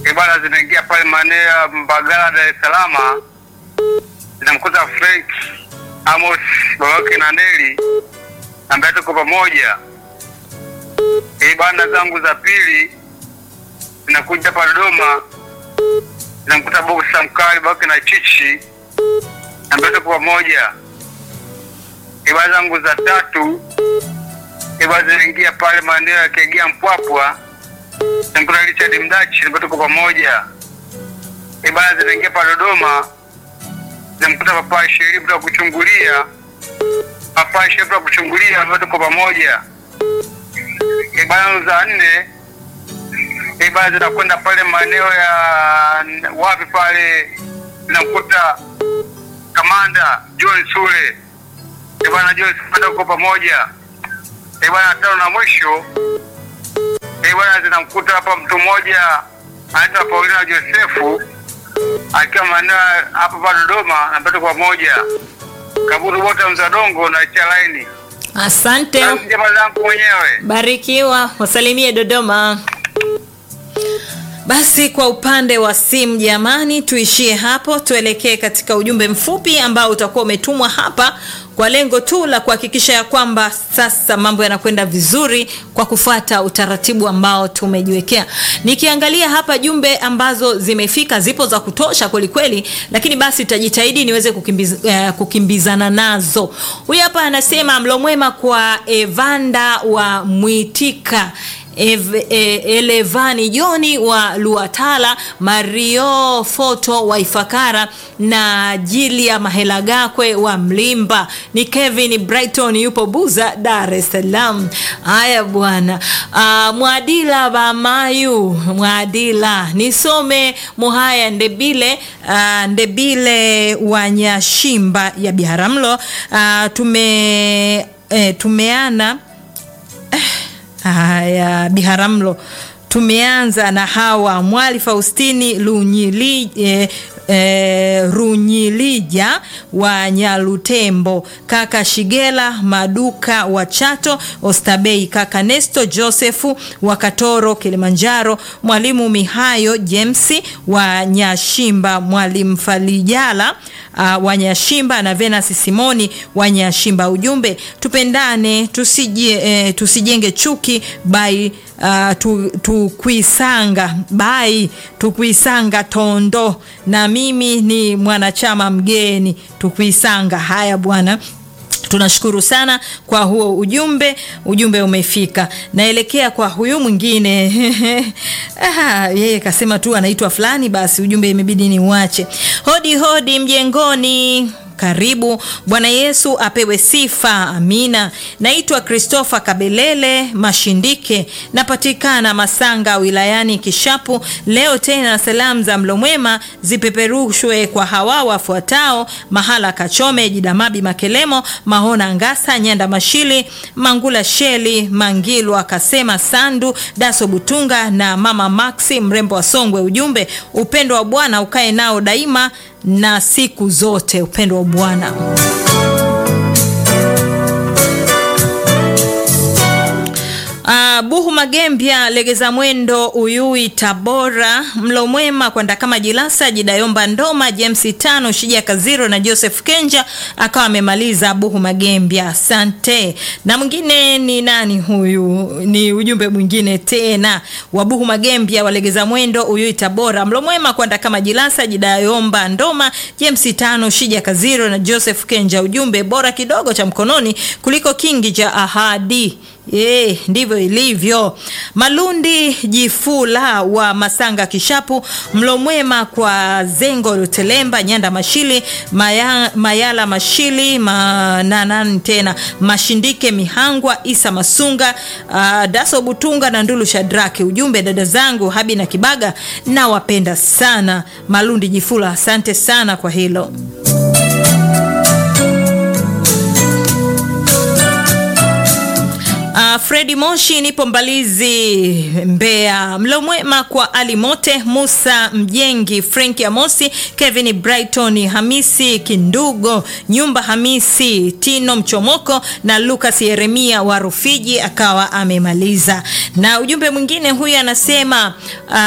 Eh, bwana zinaingia pale maeneo ya Mbagala, Dar es Salaam, zinamkuta Frank Amos babake na Neli ambaye tuko pamoja. Eh, bwana zangu za pili zinakuja hapa Dodoma, zinamkuta Boksa Mkali babake na Chichi ambaye tuko pamoja. Eh, bwana zangu za tatu eh, bwana zinaingia pale maeneo ya Kegea Mpwapwa Mkuna Richard Mdachi ambaye tuko pamoja. Eh, bwana zinaingia pa Dodoma. Namkuta papa Sheri mtu kuchungulia. Papa Sheri mtu kuchungulia ambaye tuko pamoja. Eh, bwana za nne. Eh, bwana zinakwenda pale maeneo ya wapi pale namkuta Kamanda John Sule. Eh, bwana John Sule tuko pamoja. Eh, bwana tano na mwisho Eh, bwana zinamkuta hapa mtu mmoja anaitwa Paulina Josefu akiwa maeneo hapa pa Dodoma na mtoto kwa moja kaburu wote mzadongo na cha laini Asante, jamaa zangu mwenyewe. barikiwa, wasalimie Dodoma. Basi kwa upande wa simu jamani, tuishie hapo, tuelekee katika ujumbe mfupi ambao utakuwa umetumwa hapa kwa lengo tu la kuhakikisha ya kwamba sasa mambo yanakwenda vizuri kwa kufuata utaratibu ambao tumejiwekea. Nikiangalia hapa jumbe ambazo zimefika zipo za kutosha kweli kweli, lakini basi tajitahidi niweze kukimbiz, uh, kukimbizana nazo. Huyu hapa anasema mlo mwema kwa Evanda wa Mwitika Ev, e, Elevani Joni wa Luatala, Mario Foto wa Ifakara na Jilia Mahelagakwe wa Mlimba. Ni Kevin Brighton yupo Buza, Dar es Salaam. Haya bwana. Uh, Mwadila Bamayu, Mwadila nisome Muhaya Ndebile, uh, Ndebile wa Nyashimba ya Biharamulo. Uh, tume eh, tumeana Haya, Biharamulo, tumeanza na hawa Mwali Faustini Lunyili, eh, eh, Runyilija wa Nyalutembo, kaka Shigela Maduka wa Chato, Ostabei, kaka Nesto Josefu wa Katoro Kilimanjaro, mwalimu Mihayo James wa Nyashimba, mwalimu Falijala uh, wa Nyashimba na Venus Simoni wa Nyashimba. Ujumbe, tupendane tusije, eh, tusijenge chuki bai uh, tu, tukwisanga bai tukwisanga tondo na mimi ni mwanachama mgeni tukwisanga. Haya bwana tunashukuru sana kwa huo ujumbe ujumbe umefika naelekea kwa huyu mwingine ah, yeye kasema tu anaitwa fulani basi ujumbe imebidi ni uache hodi hodi mjengoni karibu bwana yesu apewe sifa amina naitwa christopher kabelele mashindike napatikana masanga wilayani kishapu leo tena na salamu za mlomwema zipeperushwe kwa hawa wafuatao mahala kachome jidamabi makelemo mahona ngasa nyanda mashili mangula sheli mangilwa kasema sandu daso butunga na mama maxi mrembo wa songwe ujumbe upendo wa bwana ukae nao daima na siku zote upendo wa bwana Uh, Buhu Magembya, Legeza Mwendo, Uyui, Tabora, Mlo Mwema, kwenda kama Jilasa, Jidayomba Ndoma, James Tano, Shija Kaziro na Joseph Kenja akawa amemaliza Buhu Magembya. Asante. Na mwingine ni nani huyu? Ni ujumbe mwingine tena wa Buhu Magembya wa Legeza Mwendo, Uyui, Tabora, Mlo Mwema, kwenda kama Jilasa, Jidayomba Ndoma, James Tano, Shija Kaziro na Joseph Kenja. Ujumbe bora kidogo cha mkononi kuliko kingi cha ahadi. Ye, ndivyo ilivyo. Malundi Jifula wa Masanga Kishapu, mlo mwema kwa Zengo Lutelemba, Nyanda Mashili, Maya, Mayala Mashili, mananani tena Mashindike Mihangwa, Isa Masunga, uh, Daso Butunga na Ndulu Shadraki. Ujumbe dada zangu Habi na Kibaga, nawapenda sana. Malundi Jifula, asante sana kwa hilo. Uh, Fredi Moshi nipo Mbalizi Mbeya. Mlo mwema kwa Ali Mote, Musa Mjengi, Frank Amosi, Kevin Brighton, Hamisi Kindugo, Nyumba Hamisi, Tino Mchomoko na Lucas Yeremia wa Rufiji akawa amemaliza. Na ujumbe mwingine huyu anasema uh,